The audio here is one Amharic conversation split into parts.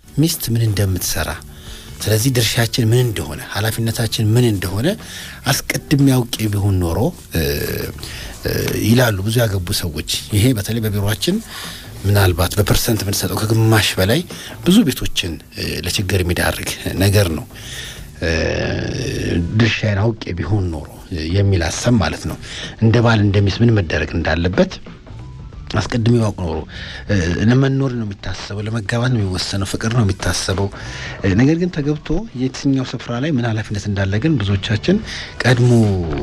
ሚስት ምን እንደምትሰራ ስለዚህ ድርሻችን ምን እንደሆነ ኃላፊነታችን ምን እንደሆነ አስቀድሜ አውቄ ቢሆን ኖሮ ይላሉ ብዙ ያገቡ ሰዎች። ይሄ በተለይ በቢሮችን ምናልባት በፐርሰንት የምንሰጠው ከግማሽ በላይ ብዙ ቤቶችን ለችግር የሚዳርግ ነገር ነው። ድርሻዬን አውቄ ቢሆን ኖሮ የሚል ሀሳብ ማለት ነው። እንደ ባል እንደሚስ ምን መደረግ እንዳለበት አስቀድሜ ባውቅ ኖሮ ለመኖር ነው የሚታሰበው፣ ለመጋባት ነው የሚወሰነው፣ ፍቅር ነው የሚታሰበው። ነገር ግን ተገብቶ የትኛው ስፍራ ላይ ምን ኃላፊነት እንዳለ ግን ብዙዎቻችን ቀድሞ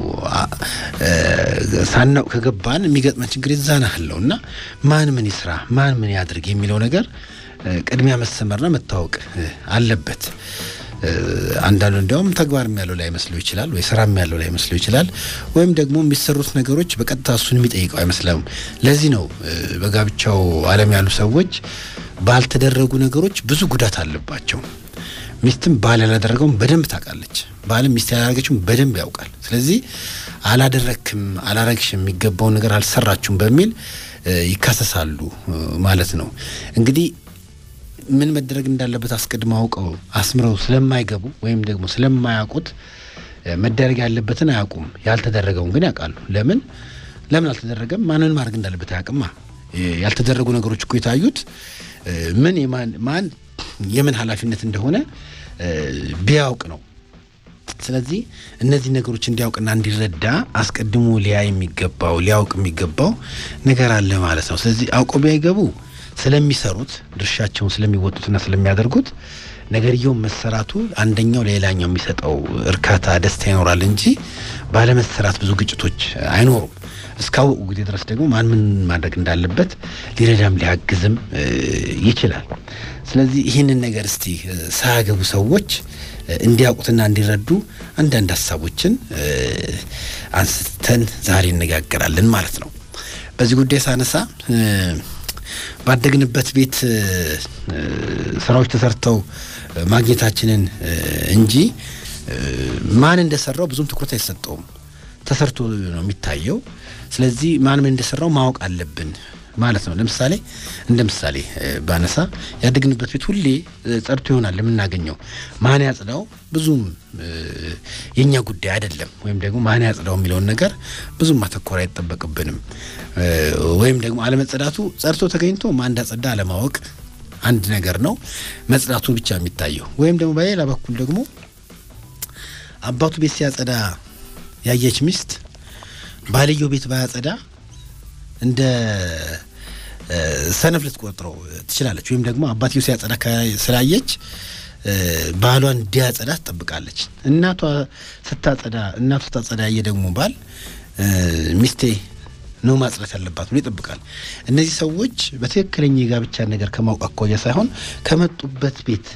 ሳናውቅ ከገባን የሚገጥመን ችግር የዛን ያህለው እና ማን ምን ይስራ ማን ምን ያድርግ የሚለው ነገር ቅድሚያ መሰመርና መታወቅ አለበት። አንዳንዱ እንዲያውም ተግባርም ያለው ላይ መስለው ይችላል፣ ወይ ስራም ያለው ላይ መስለው ይችላል፣ ወይም ደግሞ የሚሰሩት ነገሮች በቀጥታ እሱን የሚጠይቀው አይመስለም። ለዚህ ነው በጋብቻው ዓለም ያሉ ሰዎች ባልተደረጉ ነገሮች ብዙ ጉዳት አለባቸው። ሚስትም ባል ያላደረገውን በደንብ ታውቃለች፣ ባልም ሚስት ያላደረገችውን በደንብ ያውቃል። ስለዚህ አላደረክም፣ አላረግሽም፣ የሚገባውን ነገር አልሰራችሁም በሚል ይካሰሳሉ ማለት ነው እንግዲህ ምን መደረግ እንዳለበት አስቀድመው አውቀው አስምረው ስለማይገቡ ወይም ደግሞ ስለማያውቁት መደረግ ያለበትን አያውቁም። ያልተደረገውን ግን ያውቃሉ። ለምን ለምን አልተደረገም? ማንን ማድረግ እንዳለበት አያውቅማ። ያልተደረጉ ነገሮች እኮ የታዩት ምን የማን ማን የምን ኃላፊነት እንደሆነ ቢያውቅ ነው። ስለዚህ እነዚህ ነገሮች እንዲያውቅና እንዲረዳ አስቀድሞ ሊያ የሚገባው ሊያውቅ የሚገባው ነገር አለ ማለት ነው። ስለዚህ አውቀው ቢያይገቡ ስለሚሰሩት ድርሻቸውን ስለሚወጡትና ስለሚያደርጉት ነገርየውን መሰራቱ አንደኛው ለሌላኛው የሚሰጠው እርካታ፣ ደስታ ይኖራል እንጂ ባለመሰራት ብዙ ግጭቶች አይኖሩም። እስካወቁ ጊዜ ድረስ ደግሞ ማን ምን ማድረግ እንዳለበት ሊረዳም ሊያግዝም ይችላል። ስለዚህ ይህንን ነገር እስቲ ሳያገቡ ሰዎች እንዲያውቁትና እንዲረዱ አንዳንድ ሀሳቦችን አንስተን ዛሬ እነጋገራለን ማለት ነው። በዚህ ጉዳይ ሳነሳ ባደግንበት ቤት ስራዎች ተሰርተው ማግኘታችንን እንጂ ማን እንደሰራው ብዙም ትኩረት አይሰጠውም። ተሰርቶ ነው የሚታየው። ስለዚህ ማን ምን እንደሰራው ማወቅ አለብን ማለት ነው። ለምሳሌ እንደ ምሳሌ ባነሳ ያደግንበት ቤት ሁሌ ጸድቶ ይሆናል የምናገኘው። ማን ያጽዳው ብዙም የእኛ ጉዳይ አይደለም። ወይም ደግሞ ማን ያጽዳው የሚለውን ነገር ብዙም ማተኮር አይጠበቅብንም። ወይም ደግሞ አለመጸዳቱ ጸድቶ ተገኝቶ ማን እንዳጸዳ አለማወቅ አንድ ነገር ነው። መጽዳቱ ብቻ የሚታየው ወይም ደግሞ በሌላ በኩል ደግሞ አባቱ ቤት ሲያጸዳ ያየች ሚስት ባልየው ቤት ባያጸዳ እንደ ሰነፍ ልትቆጥረው ትችላለች። ወይም ደግሞ አባትየው ሲያጸዳ ስላየች ባሏን እንዲያጸዳ ትጠብቃለች። እናቷ ስታጸዳ እናቷ ስታጸዳ ያየ ደግሞ ባል ሚስቴ ነው ማጽዳት ያለባት ብሎ ይጠብቃል። እነዚህ ሰዎች በትክክለኛ የጋብቻ ነገር ከማወቅ አኳያ ሳይሆን ከመጡበት ቤት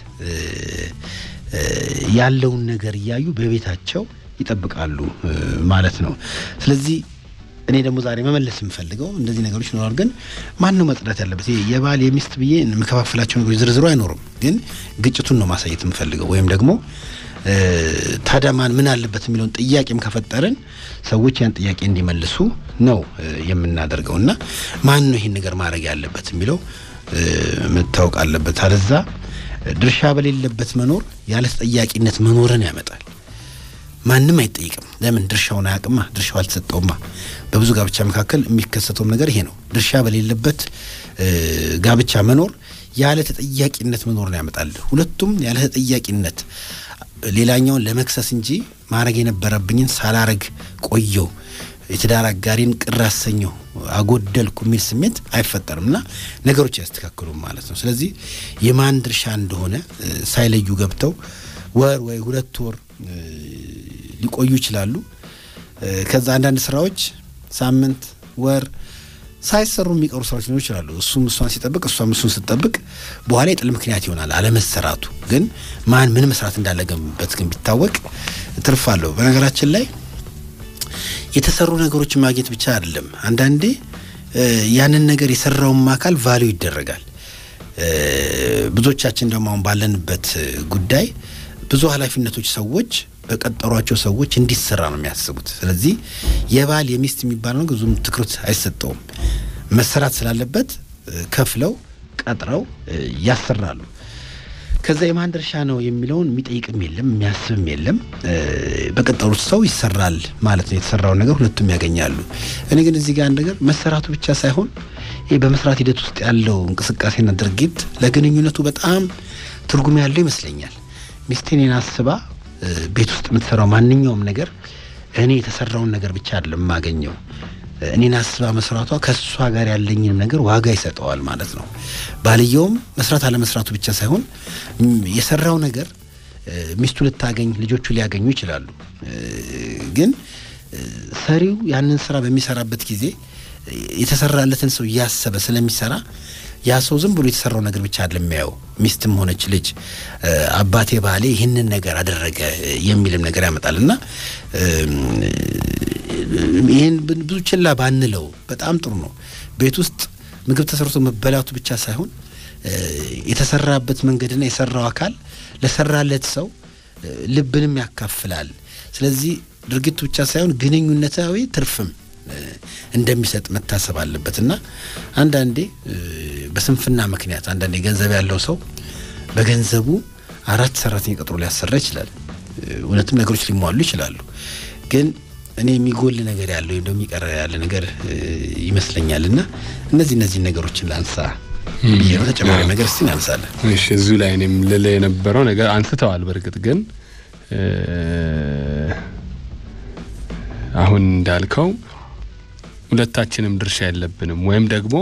ያለውን ነገር እያዩ በቤታቸው ይጠብቃሉ ማለት ነው። ስለዚህ እኔ ደግሞ ዛሬ መመለስ የምፈልገው እንደዚህ ነገሮች ይኖራሉ። ግን ማን ነው መጽዳት ያለበት? የባል የሚስት ብዬ የምከፋፍላቸው ነገሮች ዝርዝሩ አይኖርም። ግን ግጭቱን ነው ማሳየት የምፈልገው ወይም ደግሞ ታዲያ ማን ምን አለበት የሚለውን ጥያቄም ከፈጠርን ሰዎች ያን ጥያቄ እንዲመልሱ ነው የምናደርገው እና ማን ነው ይህን ነገር ማድረግ ያለበት የሚለው መታወቅ አለበት። አለዛ ድርሻ በሌለበት መኖር ያለ ተጠያቂነት መኖርን ያመጣል። ማንም አይጠይቅም። ለምን? ድርሻውን አያውቅማ፣ ድርሻው አልተሰጠውማ። በብዙ ጋብቻ መካከል የሚከሰተውም ነገር ይሄ ነው። ድርሻ በሌለበት ጋብቻ መኖር ያለ ተጠያቂነት መኖርን ያመጣል። ሁለቱም ያለ ተጠያቂነት ሌላኛውን ለመክሰስ እንጂ ማድረግ የነበረብኝን ሳላረግ ቆየው፣ የትዳር አጋሪን ቅር አሰኘው፣ አጎደልኩ የሚል ስሜት አይፈጠርም እና ነገሮች አያስተካክሉም ማለት ነው። ስለዚህ የማን ድርሻ እንደሆነ ሳይለዩ ገብተው ወር ወይ ሁለት ወር ሊቆዩ ይችላሉ። ከዛ አንዳንድ ስራዎች ሳምንት፣ ወር ሳይሰሩ የሚቀሩ ስራዎች ሊኖሩ ይችላሉ። እሱም እሷን ሲጠብቅ እሷም እሱን ስትጠብቅ በኋላ የጥል ምክንያት ይሆናል አለመሰራቱ። ግን ማን ምን መስራት እንዳለበት ግን ቢታወቅ ትርፍ አለው። በነገራችን ላይ የተሰሩ ነገሮችን ማግኘት ብቻ አይደለም። አንዳንዴ ያንን ነገር የሰራውም አካል ቫሊዩ ይደረጋል። ብዙዎቻችን ደግሞ አሁን ባለንበት ጉዳይ ብዙ ኃላፊነቶች ሰዎች በቀጠሯቸው ሰዎች እንዲሰራ ነው የሚያስቡት። ስለዚህ የባል የሚስት የሚባለው ነገር ብዙም ትኩረት አይሰጠውም። መሰራት ስላለበት ከፍለው ቀጥረው ያሰራሉ። ከዛ የማን ድርሻ ነው የሚለውን የሚጠይቅም የለም የሚያስብም የለም። በቀጠሩት ሰው ይሰራል ማለት ነው። የተሰራውን ነገር ሁለቱም ያገኛሉ። እኔ ግን እዚህ ጋር አንድ ነገር መሰራቱ ብቻ ሳይሆን ይህ በመስራት ሂደት ውስጥ ያለው እንቅስቃሴና ድርጊት ለግንኙነቱ በጣም ትርጉም ያለው ይመስለኛል። ሚስቴን አስባ ቤት ውስጥ የምትሰራው ማንኛውም ነገር እኔ የተሰራውን ነገር ብቻ አይደለም የማገኘው እኔን አስባ መስራቷ ከእሷ ጋር ያለኝንም ነገር ዋጋ ይሰጠዋል ማለት ነው። ባልየውም መስራት አለመስራቱ ብቻ ሳይሆን የሰራው ነገር ሚስቱ ልታገኝ ልጆቹ ሊያገኙ ይችላሉ። ግን ሰሪው ያንን ስራ በሚሰራበት ጊዜ የተሰራለትን ሰው እያሰበ ስለሚሰራ ያ ሰው ዝም ብሎ የተሰራው ነገር ብቻ አይደለም የሚያየው። ሚስትም ሆነች ልጅ አባቴ ባሌ ይህንን ነገር አደረገ የሚልም ነገር ያመጣል እና ይህን ብዙ ችላ ባንለው በጣም ጥሩ ነው። ቤት ውስጥ ምግብ ተሰርቶ መበላቱ ብቻ ሳይሆን የተሰራበት መንገድና የሰራው አካል ለሰራለት ሰው ልብንም ያካፍላል። ስለዚህ ድርጊቱ ብቻ ሳይሆን ግንኙነታዊ ትርፍም እንደሚሰጥ መታሰብ አለበት እና አንዳንዴ በስንፍና ምክንያት አንዳንዴ ገንዘብ ያለው ሰው በገንዘቡ አራት ሰራተኛ ቀጥሮ ሊያሰራ ይችላል። እውነትም ነገሮች ሊሟሉ ይችላሉ። ግን እኔ የሚጎል ነገር ያለው ወይም ደግሞ የሚቀረ ያለ ነገር ይመስለኛል እና እነዚህ እነዚህ ነገሮችን ላንሳ ብዬ ነው። ተጨማሪ ነገር እስቲ እናንሳለን። እሺ፣ እዚሁ ላይ እኔም ልልህ የነበረው ነገር አንስተዋል። በእርግጥ ግን አሁን እንዳልከው ሁለታችንም ድርሻ የለብንም ወይም ደግሞ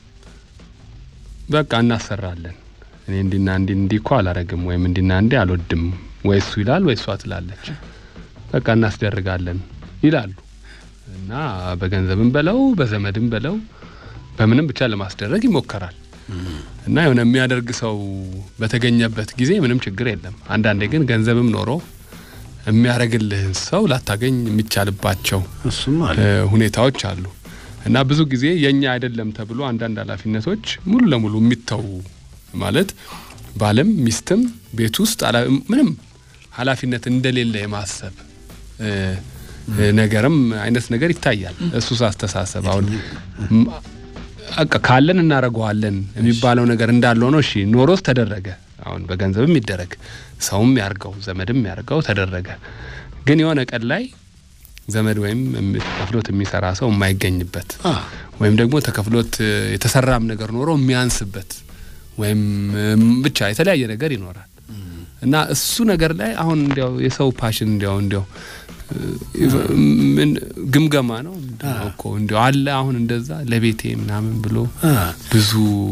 በቃ እናሰራለን። እኔ እንዲና እንዲ እንዲ እኮ አላረግም ወይም እንዲና እንዲ አልወድም ወይ እሱ ይላል ወይ እሷ ትላለች። በቃ እናስደርጋለን ይላሉ እና በገንዘብም በለው በዘመድም በለው በምንም ብቻ ለማስደረግ ይሞከራል እና የሆነ የሚያደርግ ሰው በተገኘበት ጊዜ ምንም ችግር የለም። አንዳንዴ ግን ገንዘብም ኖሮ የሚያደርግልህን ሰው ላታገኝ የሚቻልባቸው እሱም አለ ሁኔታዎች አሉ እና ብዙ ጊዜ የኛ አይደለም ተብሎ አንዳንድ ኃላፊነቶች ሙሉ ለሙሉ የሚተዉ ማለት ባልም ሚስትም ቤት ውስጥ ምንም ኃላፊነት እንደሌለ የማሰብ ነገርም አይነት ነገር ይታያል። እሱስ አስተሳሰብ አሁን ካለን እናደርገዋለን የሚባለው ነገር እንዳለው ነው። እሺ ኖሮስ ተደረገ። አሁን በገንዘብም ይደረግ ሰውም ያርገው ዘመድም ያርገው ተደረገ። ግን የሆነ ቀን ላይ ዘመድ ወይም ተከፍሎት የሚሰራ ሰው የማይገኝበት ወይም ደግሞ ተከፍሎት የተሰራም ነገር ኖሮ የሚያንስበት ወይም ብቻ የተለያየ ነገር ይኖራል እና እሱ ነገር ላይ አሁን እንዲያው የሰው ፓሽን እንዲያው እንዲያው ምን ግምገማ ነው እኮ እንዲያው አለ አሁን እንደዛ ለቤቴ ምናምን ብሎ ብዙ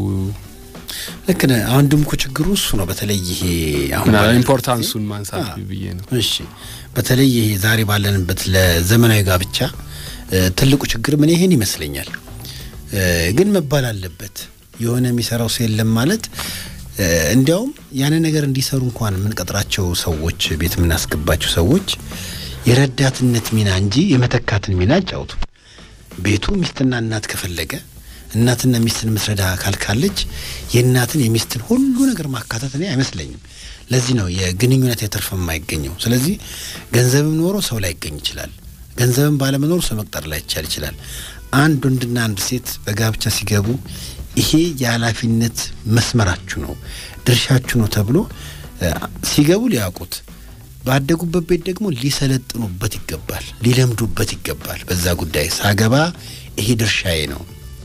ልክ ነህ። አሁን ድምኩ ችግሩ እሱ ነው። በተለይ ይሄ አሁን ኢምፖርታንሱን ማንሳት ብዬ ነው። እሺ፣ በተለይ ይሄ ዛሬ ባለንበት ለዘመናዊ ጋብቻ ትልቁ ችግር ምን ይሄን ይመስለኛል። ግን መባል አለበት የሆነ የሚሰራው ሰው የለም ማለት እንዲያውም ያንን ነገር እንዲሰሩ እንኳን የምንቀጥራቸው ሰዎች ቤት የምናስገባቸው ሰዎች የረዳትነት ሚና እንጂ የመተካትን ሚና አጫውቱ። ቤቱ ሚስትና እናት ከፈለገ እናትና ሚስትን የምትረዳ አካል ካለች የእናትን የሚስትን ሁሉ ነገር ማካተት እኔ አይመስለኝም። ለዚህ ነው የግንኙነት የትርፍ የማይገኘው። ስለዚህ ገንዘብም ኖሮ ሰው ላይገኝ ይችላል። ገንዘብም ባለመኖሩ ሰው መቅጠር ላይቻል ይችላል። አንድ ወንድና አንድ ሴት በጋብቻ ሲገቡ ይሄ የኃላፊነት መስመራችሁ ነው፣ ድርሻችሁ ነው ተብሎ ሲገቡ ሊያውቁት ባደጉበት ቤት ደግሞ ሊሰለጥኑበት ይገባል፣ ሊለምዱበት ይገባል። በዛ ጉዳይ ሳገባ ይሄ ድርሻዬ ነው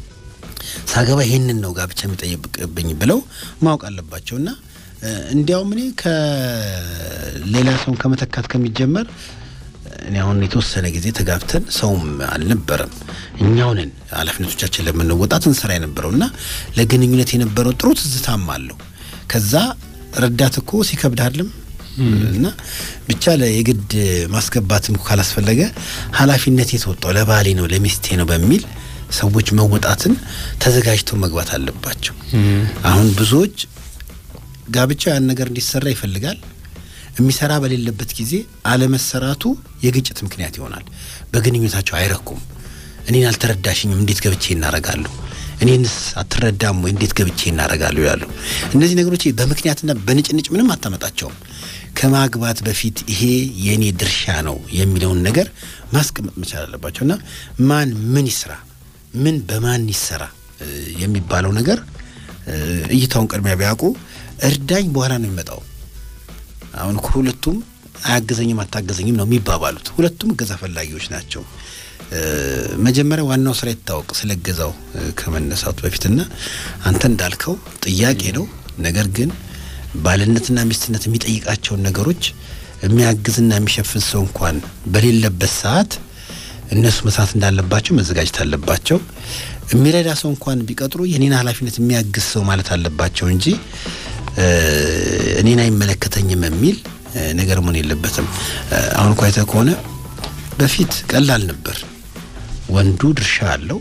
ሳገባ ይሄንን ነው ጋብቻ የሚጠይቅብኝ ብለው ማወቅ አለባቸው። እና እንዲያውም እኔ ከሌላ ሰውን ከመተካት ከሚጀመር እኔ አሁን የተወሰነ ጊዜ ተጋብተን ሰውም አልነበረም እኛውንን ኃላፊነቶቻችን ለመወጣት እንሰራ የነበረው እና ለግንኙነት የነበረው ጥሩ ትዝታም አለው። ከዛ ረዳት እኮ ሲከብድ አይደለም እና ብቻ የግድ ማስገባትም ካላስፈለገ ኃላፊነት የተወጣው ለባሌ ነው ለሚስቴ ነው በሚል ሰዎች መወጣትን ተዘጋጅተው መግባት አለባቸው። አሁን ብዙዎች ጋብቻው ያን ነገር እንዲሰራ ይፈልጋል። የሚሰራ በሌለበት ጊዜ አለመሰራቱ የግጭት ምክንያት ይሆናል። በግንኙነታቸው አይረኩም። እኔን አልተረዳሽኝም፣ እንዴት ገብቼ እናረጋለሁ? እኔንስ አትረዳም ወይ? እንዴት ገብቼ እናረጋለሁ? ይላሉ። እነዚህ ነገሮች በምክንያትና በንጭንጭ ምንም አታመጣቸውም። ከማግባት በፊት ይሄ የእኔ ድርሻ ነው የሚለውን ነገር ማስቀመጥ መቻል አለባቸው እና ማን ምን ይስራ ምን በማን ይሰራ የሚባለው ነገር እይታውን ቅድሚያ ቢያውቁ እርዳኝ በኋላ ነው የሚመጣው። አሁን እኮ ሁለቱም አያገዘኝም አታገዘኝም ነው የሚባባሉት። ሁለቱም እገዛ ፈላጊዎች ናቸው። መጀመሪያ ዋናው ስራ ይታወቅ ስለ እገዛው ከመነሳቱ በፊትና አንተ እንዳልከው ጥያቄ ነው። ነገር ግን ባልነትና ሚስትነት የሚጠይቃቸውን ነገሮች የሚያግዝና የሚሸፍን ሰው እንኳን በሌለበት ሰዓት እነሱ መስራት እንዳለባቸው መዘጋጀት አለባቸው። የሚረዳ ሰው እንኳን ቢቀጥሩ የኔን ኃላፊነት የሚያግዝ ሰው ማለት አለባቸው እንጂ እኔን አይመለከተኝም የሚል ነገር መሆን የለበትም። አሁን እኮ አይተህ ከሆነ በፊት ቀላል ነበር። ወንዱ ድርሻ አለው፣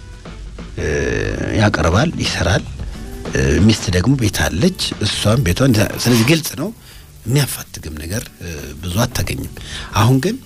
ያቀርባል፣ ይሰራል። ሚስት ደግሞ ቤት አለች፣ እሷም ቤቷን። ስለዚህ ግልጽ ነው፣ የሚያፋትግም ነገር ብዙ አታገኝም። አሁን ግን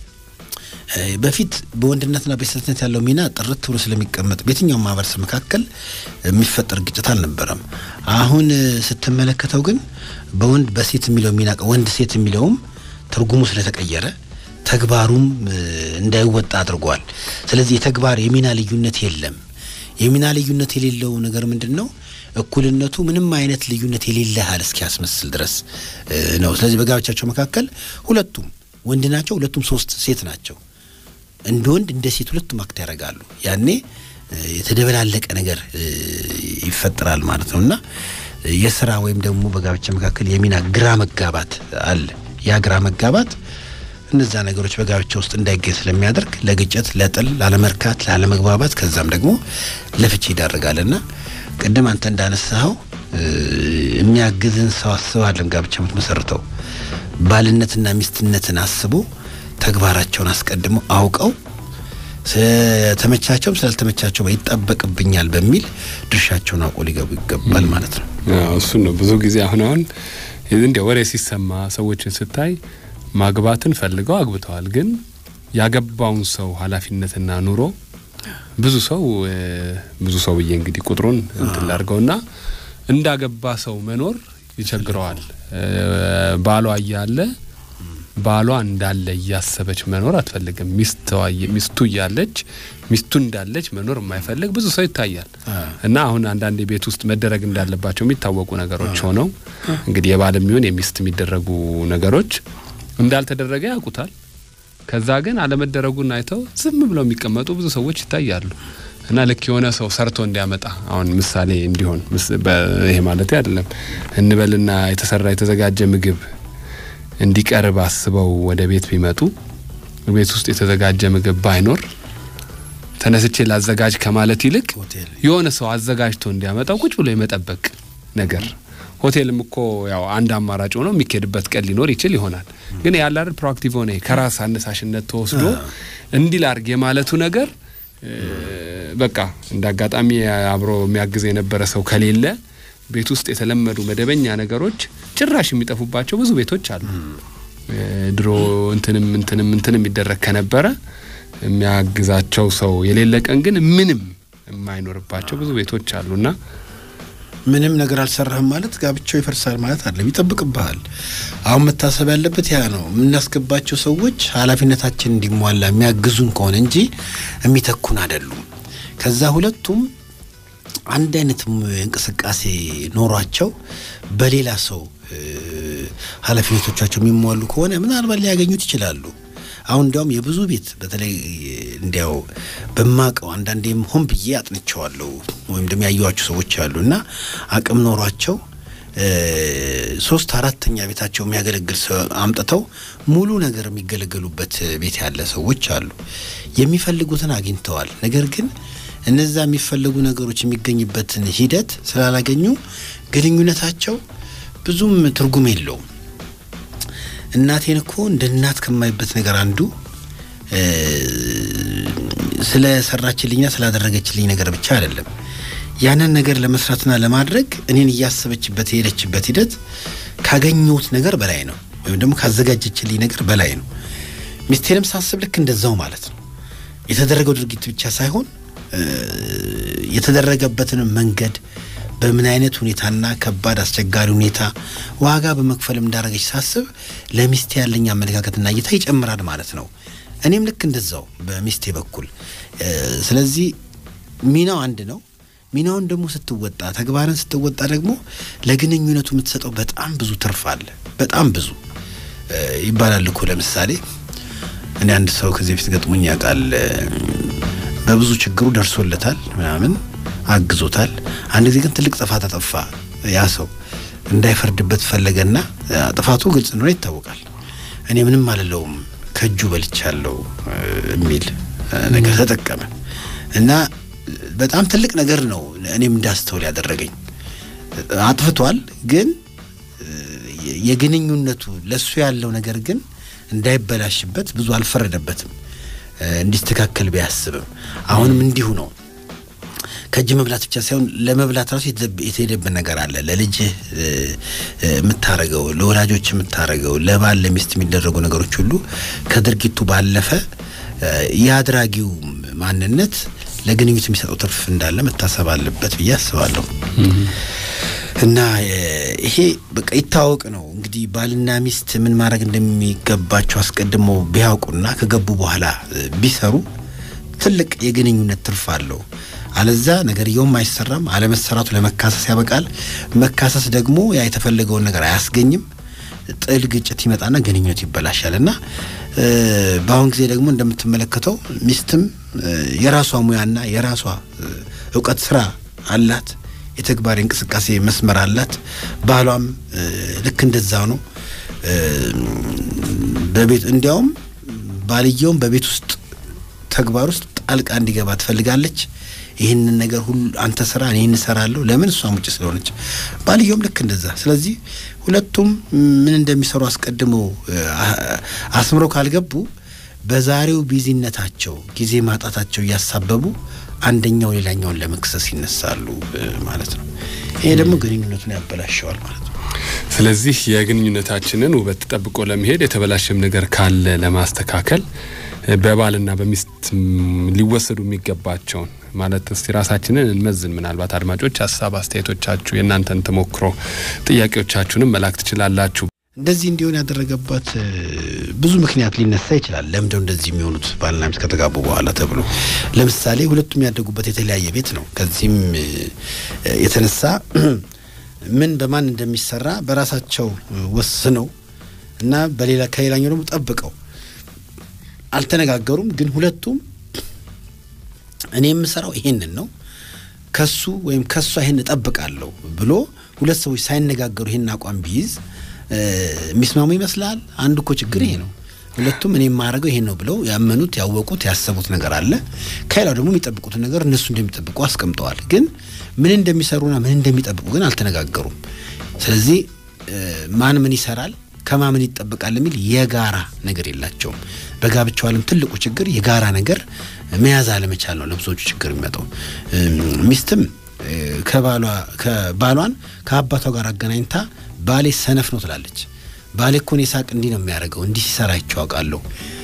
በፊት በወንድነትና በሴትነት ያለው ሚና ጥርት ብሎ ስለሚቀመጥ በየትኛውም ማህበረሰብ መካከል የሚፈጠር ግጭት አልነበረም። አሁን ስትመለከተው ግን በወንድ በሴት የሚለው ሚና ወንድ ሴት የሚለውም ትርጉሙ ስለተቀየረ ተግባሩም እንዳይወጣ አድርጓል። ስለዚህ የተግባር የሚና ልዩነት የለም። የሚና ልዩነት የሌለው ነገር ምንድን ነው? እኩልነቱ ምንም አይነት ልዩነት የሌለ ያህል እስኪያስመስል ድረስ ነው። ስለዚህ በጋብቻቸው መካከል ሁለቱም ወንድ ናቸው፣ ሁለቱም ሶስት ሴት ናቸው። እንደ ወንድ እንደ ሴት ሁለቱም አክት ያደርጋሉ። ያኔ የተደበላለቀ ነገር ይፈጠራል ማለት ነው እና የስራ ወይም ደግሞ በጋብቻ መካከል የሚና ግራ መጋባት አለ። ያ ግራ መጋባት እነዛ ነገሮች በጋብቻ ውስጥ እንዳይገኝ ስለሚያደርግ ለግጭት፣ ለጥል፣ ላለመርካት፣ ላለመግባባት ከዛም ደግሞ ለፍቺ ይዳርጋልና ቅድም አንተ እንዳነሳኸው የሚያግዝን ሰው አስባለን ጋብቻ የምትመሰርተው ባልነትና ሚስትነትን አስቦ ተግባራቸውን አስቀድመው አውቀው ስለተመቻቸውም ስላልተመቻቸው ይጠበቅብኛል በሚል ድርሻቸውን አውቆ ሊገቡ ይገባል ማለት ነው። እሱን ነው ብዙ ጊዜ አሁን አሁን እንዲያ ወሬ ሲሰማ ሰዎችን ስታይ ማግባትን ፈልገው አግብተዋል፣ ግን ያገባውን ሰው ኃላፊነትና ኑሮ ብዙ ሰው ብዙ ሰው ብዬ እንግዲህ ቁጥሩን እንትን ላድርገውና እንዳገባ ሰው መኖር ይቸግረዋል። ባሏ እያለ ባሏ እንዳለ እያሰበች መኖር አትፈልግም። ሚስቱ እያለች ሚስቱ እንዳለች መኖር የማይፈልግ ብዙ ሰው ይታያል። እና አሁን አንዳንድ ቤት ውስጥ መደረግ እንዳለባቸው የሚታወቁ ነገሮች ሆነው እንግዲህ የባል የሚሆን የሚስት የሚደረጉ ነገሮች እንዳልተደረገ ያውቁታል። ከዛ ግን አለመደረጉን አይተው ዝም ብለው የሚቀመጡ ብዙ ሰዎች ይታያሉ። እና ልክ የሆነ ሰው ሰርቶ እንዲያመጣ አሁን ምሳሌ እንዲሆን ይሄ ማለት አይደለም እንበልና የተሰራ የተዘጋጀ ምግብ እንዲቀርብ አስበው ወደ ቤት ቢመጡ ቤት ውስጥ የተዘጋጀ ምግብ ባይኖር ተነስቼ ላዘጋጅ ከማለት ይልቅ የሆነ ሰው አዘጋጅቶ እንዲያመጣው ቁጭ ብሎ የመጠበቅ ነገር ሆቴልም እኮ ያው አንድ አማራጭ ሆኖ የሚካሄድበት ቀን ሊኖር ይችል ይሆናል። ግን ያለ አይደል ፕሮአክቲቭ ሆነ ከራስ አነሳሽነት ተወስዶ እንዲህ ላርግ የማለቱ ነገር በቃ እንደ አጋጣሚ አብሮ የሚያግዝ የነበረ ሰው ከሌለ ቤት ውስጥ የተለመዱ መደበኛ ነገሮች ጭራሽ የሚጠፉባቸው ብዙ ቤቶች አሉ። ድሮ እንትንም እንትንም እንትንም የሚደረግ ከነበረ የሚያግዛቸው ሰው የሌለ ቀን ግን ምንም የማይኖርባቸው ብዙ ቤቶች አሉና ምንም ነገር አልሰራህም ማለት ጋብቻው ይፈርሳል ማለት አይደለም፣ ይጠብቅብሃል። አሁን መታሰብ ያለበት ያ ነው። የምናስገባቸው ሰዎች ኃላፊነታችን እንዲሟላ የሚያግዙን ከሆነ እንጂ የሚተኩን አይደሉም። ከዛ ሁለቱም አንድ አይነት እንቅስቃሴ ኖሯቸው በሌላ ሰው ኃላፊነቶቻቸው የሚሟሉ ከሆነ ምናልባት ሊያገኙት ይችላሉ። አሁን እንዲያውም የብዙ ቤት በተለይ እንዲያው በማቀው አንዳንዴም ሆን ብዬ አጥንቸዋለሁ ወይም ደግሞ ያየኋቸው ሰዎች አሉ እና አቅም ኖሯቸው ሶስት አራተኛ ቤታቸው የሚያገለግል ሰው አምጥተው ሙሉ ነገር የሚገለገሉበት ቤት ያለ ሰዎች አሉ። የሚፈልጉትን አግኝተዋል። ነገር ግን እነዛ የሚፈለጉ ነገሮች የሚገኝበትን ሂደት ስላላገኙ ግንኙነታቸው ብዙም ትርጉም የለውም። እናቴን እኮ እንደ እናት ከማይበት ነገር አንዱ ስለ ሰራችልኝና ስላደረገችልኝ ነገር ብቻ አይደለም። ያንን ነገር ለመስራትና ለማድረግ እኔን እያሰበችበት የሄደችበት ሂደት ካገኘሁት ነገር በላይ ነው፣ ወይም ደግሞ ካዘጋጀችልኝ ነገር በላይ ነው። ሚስቴንም ሳስብ ልክ እንደዛው ማለት ነው። የተደረገው ድርጊት ብቻ ሳይሆን የተደረገበትን መንገድ በምን አይነት ሁኔታና ከባድ አስቸጋሪ ሁኔታ ዋጋ በመክፈልም እንዳደረገች ሳስብ ለሚስቴ ያለኝ አመለካከትና እይታ ይጨምራል ማለት ነው። እኔም ልክ እንደዛው በሚስቴ በኩል ስለዚህ ሚናው አንድ ነው። ሚናውን ደግሞ ስትወጣ ተግባርን ስትወጣ ደግሞ ለግንኙነቱ የምትሰጠው በጣም ብዙ ትርፍ አለ። በጣም ብዙ ይባላል እኮ ለምሳሌ እኔ አንድ ሰው ከዚህ በፊት ገጥሞኝ ያውቃል። በብዙ ችግሩ ደርሶለታል፣ ምናምን አግዞታል። አንድ ጊዜ ግን ትልቅ ጥፋት አጠፋ። ያ ሰው እንዳይፈርድበት ፈለገና ጥፋቱ ግልጽ እንደሆነ ይታወቃል። እኔ ምንም አልለውም ከእጁ በልቻለሁ የሚል ነገር ተጠቀመ እና በጣም ትልቅ ነገር ነው እኔም እንዳስተውል ያደረገኝ። አጥፍቷል፣ ግን የግንኙነቱ ለሱ ያለው ነገር ግን እንዳይበላሽበት ብዙ አልፈረደበትም። እንዲስተካከል ቢያስብም አሁንም እንዲሁ ነው። ከእጅ መብላት ብቻ ሳይሆን ለመብላት ራሱ የተሄደብን ነገር አለ። ለልጅህ የምታረገው፣ ለወላጆች የምታረገው፣ ለባል ለሚስት የሚደረጉ ነገሮች ሁሉ ከድርጊቱ ባለፈ የአድራጊው ማንነት ለግንኙት የሚሰጠው ትርፍ እንዳለ መታሰብ አለበት ብዬ አስባለሁ። እና ይሄ በቃ ይታወቅ ነው እንግዲህ ባልና ሚስት ምን ማድረግ እንደሚገባቸው አስቀድመው ቢያውቁና ከገቡ በኋላ ቢሰሩ ትልቅ የግንኙነት ትርፍ አለው። አለዛ ነገርየውም አይሰራም። አለመሰራቱ ለመካሰስ ያበቃል። መካሰስ ደግሞ ያ የተፈለገውን ነገር አያስገኝም። ጥል፣ ግጭት ይመጣና ግንኙነት ይበላሻል። እና በአሁን ጊዜ ደግሞ እንደምትመለከተው ሚስትም የራሷ ሙያና የራሷ እውቀት ስራ አላት። የተግባር እንቅስቃሴ መስመር አላት። ባሏም ልክ እንደዛ ነው። በቤት እንዲያውም ባልየውም በቤት ውስጥ ተግባር ውስጥ ጣልቃ እንዲገባ ትፈልጋለች። ይህንን ነገር ሁሉ አንተ ስራ እኔ እንሰራለሁ። ለምን እሷም ውጭ ስለሆነች፣ ባልየውም ልክ እንደዛ። ስለዚህ ሁለቱም ምን እንደሚሰሩ አስቀድመው አስምረው ካልገቡ በዛሬው ቢዚነታቸው ጊዜ ማጣታቸው እያሳበቡ አንደኛው ሌላኛውን ለመክሰስ ይነሳሉ ማለት ነው። ይሄ ደግሞ ግንኙነቱን ያበላሸዋል ማለት ነው። ስለዚህ የግንኙነታችንን ውበት ጠብቆ ለመሄድ የተበላሸም ነገር ካለ ለማስተካከል በባልና በሚስት ሊወሰዱ የሚገባቸውን ማለት እስቲ ራሳችንን እንመዝን። ምናልባት አድማጮች ሀሳብ አስተያየቶቻችሁ፣ የእናንተን ተሞክሮ ጥያቄዎቻችሁንም መላክ ትችላላችሁ። እንደዚህ እንዲሆን ያደረገባት ብዙ ምክንያት ሊነሳ ይችላል። ለምንድነው እንደዚህ የሚሆኑት ባልና ሚስት ከተጋቡ በኋላ ተብሎ ለምሳሌ ሁለቱም ያደጉበት የተለያየ ቤት ነው። ከዚህም የተነሳ ምን በማን እንደሚሰራ በራሳቸው ወስነው እና በሌላ ከሌላኛው ደግሞ ጠብቀው አልተነጋገሩም። ግን ሁለቱም እኔ የምሰራው ይሄንን ነው ከሱ ወይም ከሷ ይሄን እጠብቃለሁ ብሎ ሁለት ሰዎች ሳይነጋገሩ ይሄን አቋም ቢይዝ የሚስማሙ ይመስላል። አንዱ እኮ ችግር ይሄ ነው። ሁለቱም እኔ የማደርገው ይሄን ነው ብለው ያመኑት፣ ያወቁት፣ ያሰቡት ነገር አለ። ከሌላው ደግሞ የሚጠብቁትን ነገር እነሱ እንደሚጠብቁ አስቀምጠዋል። ግን ምን እንደሚሰሩና ምን እንደሚጠብቁ ግን አልተነጋገሩም። ስለዚህ ማን ምን ይሰራል ከማ ምን ይጠበቃል የሚል የጋራ ነገር የላቸውም። በጋብቻው ዓለም ትልቁ ችግር የጋራ ነገር መያዝ አለመቻል ነው። ለብዙዎቹ ችግር የሚመጣው ሚስትም ከባሏ ከባሏን ከአባቷ ጋር አገናኝታ ባሌ ሰነፍ ነው ትላለች። ባሌ እኮ እኔ ሳቅ እንዲህ ነው የሚያደርገው እንዲህ ሲሰራ አይቼዋለሁ፣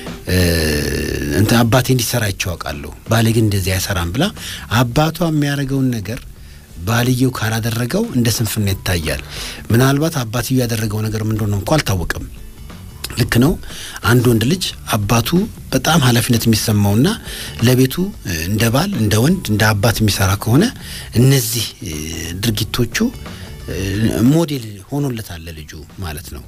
እንትን አባቴ እንዲሰራ አይቼዋለሁ፣ ባሌ ግን እንደዚህ አይሰራም ብላ አባቷ የሚያደርገውን ነገር ባልየው ካላደረገው እንደ ስንፍና ይታያል። ምናልባት አባትየው ያደረገው ነገር ምን እንደሆነ እንኳ አልታወቅም። ልክ ነው። አንድ ወንድ ልጅ አባቱ በጣም ኃላፊነት የሚሰማውና ለቤቱ እንደ ባል፣ እንደ ወንድ፣ እንደ አባት የሚሰራ ከሆነ እነዚህ ድርጊቶቹ ሞዴል ሆኖለታል ለልጁ ማለት ነው።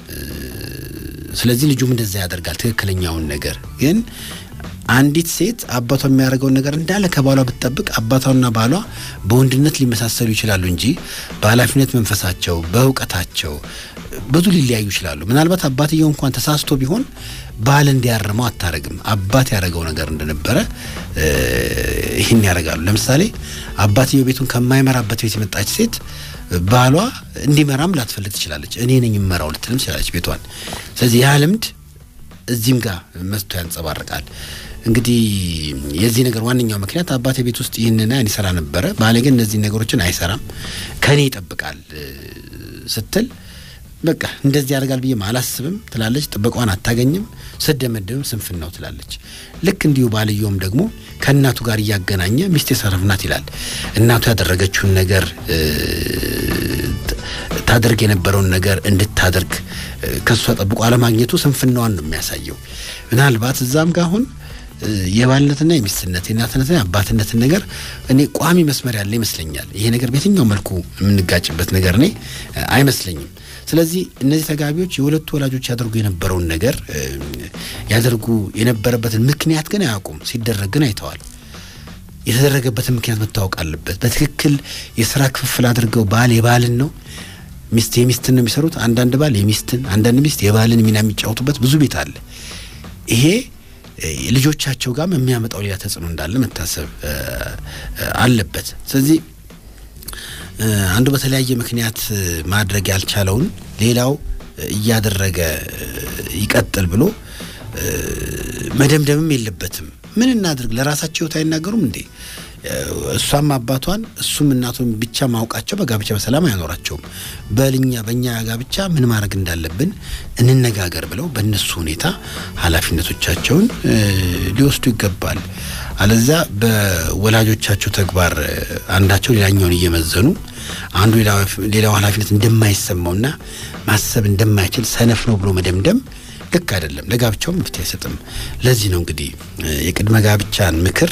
ስለዚህ ልጁም እንደዛ ያደርጋል ትክክለኛውን ነገር ግን አንዲት ሴት አባቷ የሚያደርገውን ነገር እንዳለ ከባሏ ብትጠብቅ አባቷና ባሏ በወንድነት ሊመሳሰሉ ይችላሉ እንጂ በኃላፊነት መንፈሳቸው፣ በእውቀታቸው ብዙ ሊለያዩ ይችላሉ። ምናልባት አባትየው እንኳን ተሳስቶ ቢሆን ባል እንዲያርመው አታረግም። አባት ያደረገው ነገር እንደነበረ ይህን ያደርጋሉ። ለምሳሌ አባትየው ቤቱን ከማይመራበት ቤት የመጣች ሴት ባሏ እንዲመራም ላትፈልግ ትችላለች። እኔ ነኝ የምመራው ልትልም ትችላለች ቤቷን። ስለዚህ ያ ልምድ እዚህም ጋር መስቶ ያንጸባርቃል። እንግዲህ የዚህ ነገር ዋነኛው ምክንያት አባቴ ቤት ውስጥ ይህንን ያን ይሰራ ነበረ፣ ባሌ ግን እነዚህ ነገሮችን አይሰራም፣ ከኔ ይጠብቃል ስትል በቃ እንደዚህ ያደርጋል ብዬ አላስብም ትላለች። ጥበቃዋን አታገኝም፣ ስደመደብም ስንፍን ነው ትላለች። ልክ እንዲሁ ባልየውም ደግሞ ከእናቱ ጋር እያገናኘ ሚስቴ ሰነፍ ናት ይላል። እናቱ ያደረገችውን ነገር ታደርግ የነበረውን ነገር እንድታደርግ ከእሷ ጠብቆ አለማግኘቱ ስንፍናዋን ነው የሚያሳየው። ምናልባት እዛም ጋር አሁን የባልነትና የሚስትነት የእናትነትና የአባትነትን ነገር እኔ ቋሚ መስመር ያለ ይመስለኛል። ይሄ ነገር በየትኛው መልኩ የምንጋጭበት ነገር እኔ አይመስለኝም። ስለዚህ እነዚህ ተጋቢዎች የሁለቱ ወላጆች ያደርጉ የነበረውን ነገር ያደርጉ የነበረበትን ምክንያት ግን አያውቁም። ሲደረግ ግን አይተዋል። የተደረገበትን ምክንያት መታወቅ አለበት። በትክክል የስራ ክፍፍል አድርገው ባል የባልን ነው ሚስት የሚስትን ነው የሚሰሩት። አንዳንድ ባል የሚስትን፣ አንዳንድ ሚስት የባልን ሚና የሚጫወቱበት ብዙ ቤት አለ። ይሄ ልጆቻቸው ጋርም የሚያመጣው ሌላ ተጽዕኖ እንዳለ መታሰብ አለበት። ስለዚህ አንዱ በተለያየ ምክንያት ማድረግ ያልቻለውን ሌላው እያደረገ ይቀጥል ብሎ መደምደምም የለበትም። ምን እናድርግ? ለራሳቸው ህይወት አይናገሩም እንዴ? እሷም አባቷን እሱም እናቱን ብቻ ማውቃቸው በጋብቻ በሰላም አይኖራቸውም። በልኛ በእኛ ጋብቻ ምን ማድረግ እንዳለብን እንነጋገር ብለው በእነሱ ሁኔታ ኃላፊነቶቻቸውን ሊወስዱ ይገባል። አለዛ በወላጆቻቸው ተግባር አንዳቸው ሌላኛውን እየመዘኑ አንዱ ሌላው ኃላፊነት እንደማይሰማውና ማሰብ እንደማይችል ሰነፍ ነው ብሎ መደምደም ልክ አይደለም። ለጋብቻውም መፍትሄ አይሰጥም። ለዚህ ነው እንግዲህ የቅድመ ጋብቻን ምክር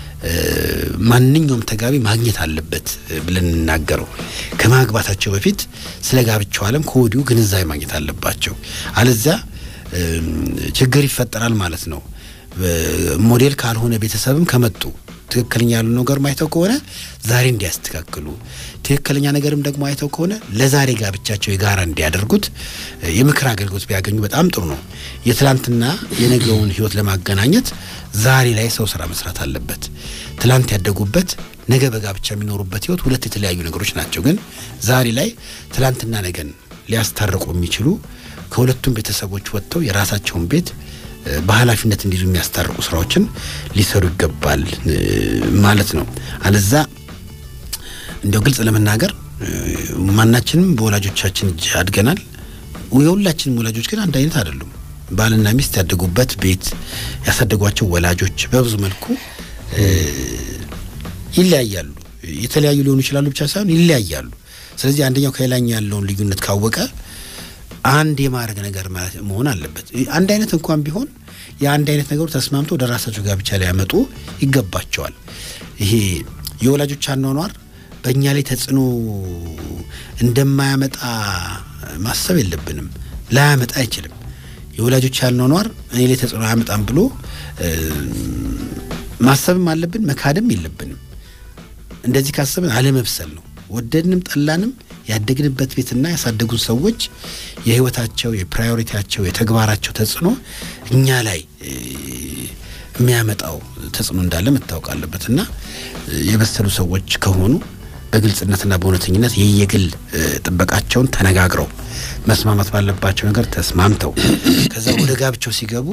ማንኛውም ተጋቢ ማግኘት አለበት ብለን እንናገረው። ከማግባታቸው በፊት ስለ ጋብቻው ዓለም ከወዲሁ ግንዛቤ ማግኘት አለባቸው። አለዚያ ችግር ይፈጠራል ማለት ነው። ሞዴል ካልሆነ ቤተሰብም ከመጡ ትክክለኛ ያሉ ነገር አይተው ከሆነ ዛሬ እንዲያስተካክሉ፣ ትክክለኛ ነገርም ደግሞ አይተው ከሆነ ለዛሬ ጋብቻቸው የጋራ እንዲያደርጉት የምክር አገልግሎት ቢያገኙ በጣም ጥሩ ነው። የትላንትና የነገውን ሕይወት ለማገናኘት ዛሬ ላይ ሰው ስራ መስራት አለበት። ትላንት ያደጉበት ነገ በጋብቻ የሚኖሩበት ሕይወት ሁለት የተለያዩ ነገሮች ናቸው። ግን ዛሬ ላይ ትላንትና ነገን ሊያስታርቁ የሚችሉ ከሁለቱም ቤተሰቦች ወጥተው የራሳቸውን ቤት በኃላፊነት እንዲይዙ የሚያስታርቁ ስራዎችን ሊሰሩ ይገባል ማለት ነው። አለዛ እንዲያው ግልጽ ለመናገር ማናችንም በወላጆቻችን እጅ አድገናል። የሁላችንም ወላጆች ግን አንድ አይነት አይደሉም። ባልና ሚስት ያደጉበት ቤት ያሳደጓቸው ወላጆች በብዙ መልኩ ይለያያሉ። የተለያዩ ሊሆኑ ይችላሉ ብቻ ሳይሆን ይለያያሉ። ስለዚህ አንደኛው ከሌላኛው ያለውን ልዩነት ካወቀ አንድ የማድረግ ነገር መሆን አለበት። አንድ አይነት እንኳን ቢሆን የአንድ አይነት ነገሩ ተስማምቶ ወደ ራሳቸው ጋብቻ ሊያመጡ ይገባቸዋል። ይሄ የወላጆች አኗኗር በእኛ ላይ ተጽዕኖ እንደማያመጣ ማሰብ የለብንም። ላያመጣ አይችልም። የወላጆች አኗኗር እኔ ላይ ተጽዕኖ አያመጣም ብሎ ማሰብም አለብን፣ መካድም የለብንም። እንደዚህ ካሰብን አለመብሰል ነው። ወደድንም ጠላንም ያደግንበት ቤትና ያሳደጉን ሰዎች የህይወታቸው፣ የፕራዮሪቲያቸው፣ የተግባራቸው ተጽዕኖ እኛ ላይ የሚያመጣው ተጽዕኖ እንዳለ መታወቅ አለበት እና የበሰሉ ሰዎች ከሆኑ በግልጽነትና በእውነተኝነት የየግል ጥበቃቸውን ተነጋግረው መስማማት ባለባቸው ነገር ተስማምተው ከዛ ወደ ጋብቻው ሲገቡ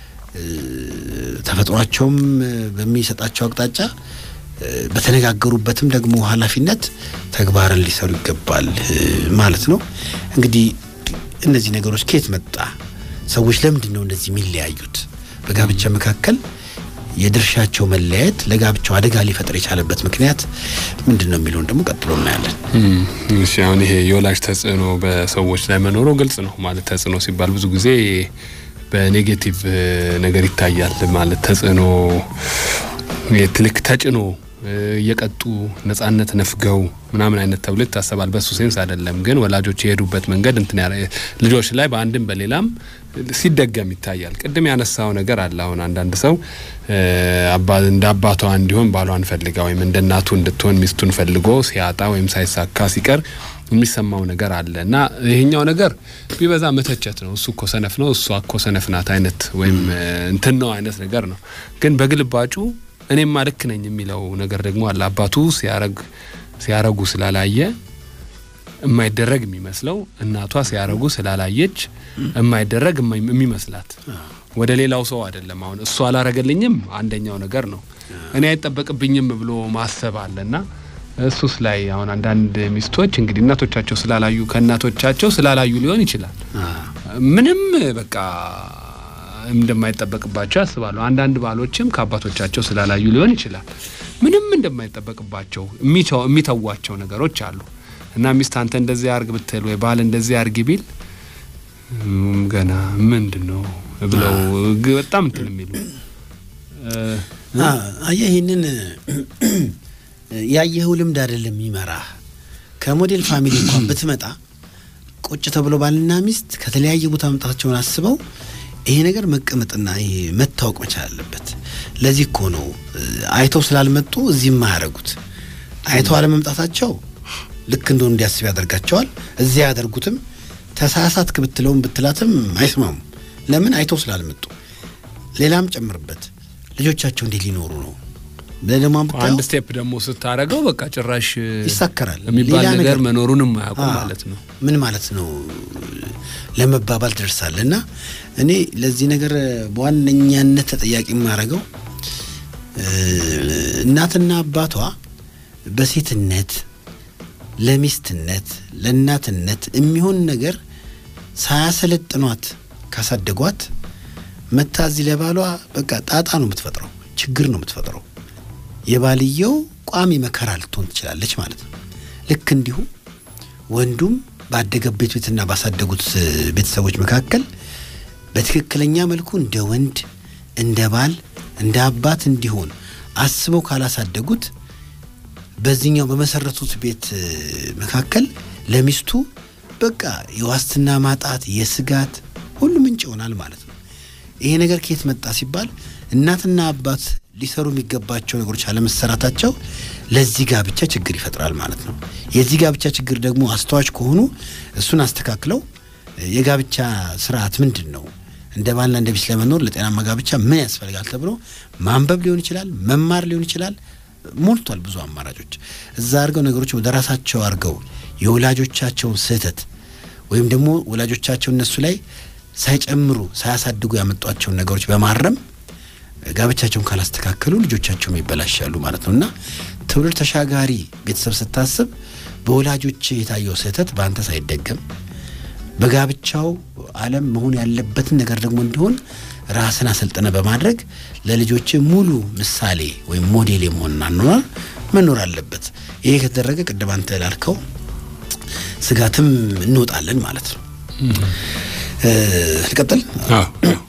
ተፈጥሯቸውም በሚሰጣቸው አቅጣጫ በተነጋገሩበትም ደግሞ ኃላፊነት ተግባርን ሊሰሩ ይገባል ማለት ነው። እንግዲህ እነዚህ ነገሮች ከየት መጣ? ሰዎች ለምንድን ነው እንደዚህ የሚለያዩት? በጋብቻ መካከል የድርሻቸው መለያየት ለጋብቻው አደጋ ሊፈጥር የቻለበት ምክንያት ምንድን ነው የሚለውን ደግሞ ቀጥሎ እናያለን። እሺ፣ አሁን ይሄ የወላጅ ተጽዕኖ በሰዎች ላይ መኖሩ ግልጽ ነው። ማለት ተጽዕኖ ሲባል ብዙ ጊዜ በኔጌቲቭ ነገር ይታያል። ማለት ተጽዕኖ ትልክ ተጭኖ እየቀጡ ነጻነት ነፍገው ምናምን አይነት ተብሎ ይታሰባል። በሱ ሴንስ አይደለም ግን ወላጆች የሄዱበት መንገድ እንትን ልጆች ላይ በአንድም በሌላም ሲደገም ይታያል። ቅድም ያነሳው ነገር አለ። አሁን አንዳንድ ሰው እንደ አባቷ እንዲሆን ባሏን ፈልጋ ወይም እንደ እናቱ እንድትሆን ሚስቱን ፈልጎ ሲያጣ ወይም ሳይሳካ ሲቀር የሚሰማው ነገር አለ እና ይሄኛው ነገር ቢበዛ መተቸት ነው። እሱ እኮ ሰነፍ ነው፣ እሷ እኮ ሰነፍ ናት አይነት ወይም እንትን ነው አይነት ነገር ነው። ግን በግልባጩ እኔማ ልክ ነኝ የሚለው ነገር ደግሞ አለ። አባቱ ሲያረግ ሲያረጉ ስላላየ የማይደረግ የሚመስለው እናቷ ሲያረጉ ስላላየች የማይደረግ የሚመስላት ወደ ሌላው ሰው አይደለም። አሁን እሱ አላረገልኝም አንደኛው ነገር ነው። እኔ አይጠበቅብኝም ብሎ ማሰብ አለና እሱስ ላይ አሁን አንዳንድ ሚስቶች እንግዲህ እናቶቻቸው ስላላዩ ከእናቶቻቸው ስላላዩ ሊሆን ይችላል ምንም በቃ እንደማይጠበቅባቸው ያስባሉ። አንዳንድ ባሎችም ከአባቶቻቸው ስላላዩ ሊሆን ይችላል ምንም እንደማይጠበቅባቸው የሚተዋቸው ነገሮች አሉ እና ሚስት አንተ እንደዚህ አርግ ብትል ወይ ባል እንደዚህ አርግ ቢል ገና ምንድን ነው ብለው በጣም እንትን የሚሉ አየህ ይህንን ያየኸው ልምድ አይደለም የሚመራህ ከሞዴል ፋሚሊ እንኳን ብትመጣ ቁጭ ተብሎ ባልና ሚስት ከተለያየ ቦታ መምጣታቸውን አስበው ይሄ ነገር መቀመጥና ይሄ መታወቅ መቻል አለበት። ለዚህ እኮ ነው አይተው ስላልመጡ እዚህ የማያደርጉት። አይተው አለመምጣታቸው ልክ እንደሆኑ እንዲያስብ ያደርጋቸዋል። እዚያ ያደርጉትም ተሳሳትክ ብትለውም ብትላትም አይስማሙም። ለምን አይተው ስላልመጡ። ሌላም ጨምርበት ልጆቻቸው እንዴት ሊኖሩ ነው ብለህ ደግሞ አንድ ስቴፕ ደግሞ ስታረገው በቃ ጭራሽ ይሳከራል የሚባል ሌላ ነገር ነገር መኖሩንም አያውቁም አዎ፣ ማለት ነው። ምን ማለት ነው ለመባባል ትደርሳለህ። እና እኔ ለዚህ ነገር በዋነኛነት ተጠያቂ የማደርገው እ፣ እናትና አባቷ በሴትነት ለሚስትነት ለእናትነት የሚሆን ነገር ሳያሰለጥኗት ካሳደጓት መታ እዚህ ለባሏ በቃ ጣጣ ነው የምትፈጥረው፣ ችግር ነው የምትፈጥረው። የባልየው ቋሚ መከራ ልትሆን ትችላለች ማለት ነው። ልክ እንዲሁ ወንዱም ባደገበት ቤትና ባሳደጉት እ፣ ቤተሰቦች መካከል በትክክለኛ መልኩ እንደ ወንድ እንደ ባል እንደ አባት እንዲሆን አስበው ካላሳደጉት በዚህኛው በመሰረቱት ቤት እ፣ መካከል ለሚስቱ በቃ የዋስትና ማጣት የስጋት ሁሉ ምንጭ ይሆናል ማለት ነው። ይሄ ነገር ከየት መጣ ሲባል እናትና አባት ሊሰሩ የሚገባቸው ነገሮች አለመሰራታቸው ለዚህ ጋብቻ ችግር ይፈጥራል ማለት ነው። የዚህ ጋብቻ ችግር ደግሞ አስተዋች ከሆኑ እሱን አስተካክለው እ፣ የጋብቻ ስርዓት ምንድን ነው እንደ ባልና እንደ ሚስት ለመኖር ለጤናማ ጋብቻ ምን ያስፈልጋል ተብሎ ማንበብ ሊሆን ይችላል፣ መማር ሊሆን ይችላል። ሞልቷል ብዙ አማራጮች። እዛ አድርገው ነገሮች ወደ ራሳቸው አድርገው የወላጆቻቸውን ስህተት ወይም ደግሞ ወላጆቻቸው እነሱ ላይ ሳይጨምሩ ሳያሳድጉ ያመጧቸውን ነገሮች በማረም ጋብቻቸውን ካላስተካከሉ ልጆቻቸውም ይበላሻሉ ማለት ነው እና ትውልድ ተሻጋሪ ቤተሰብ ስታስብ በወላጆች የታየው ስህተት በአንተ ሳይደገም በጋብቻው ዓለም መሆን ያለበትን ነገር ደግሞ እንዲሆን ራስን አሰልጥነ በማድረግ ለልጆች ሙሉ ምሳሌ ወይም ሞዴል የመሆን አኗኗር መኖር አለበት። ይሄ ከተደረገ ቅድም አንተ ላልከው ስጋትም እንወጣለን ማለት ነው። እ፣ ልቀጥል። አዎ፣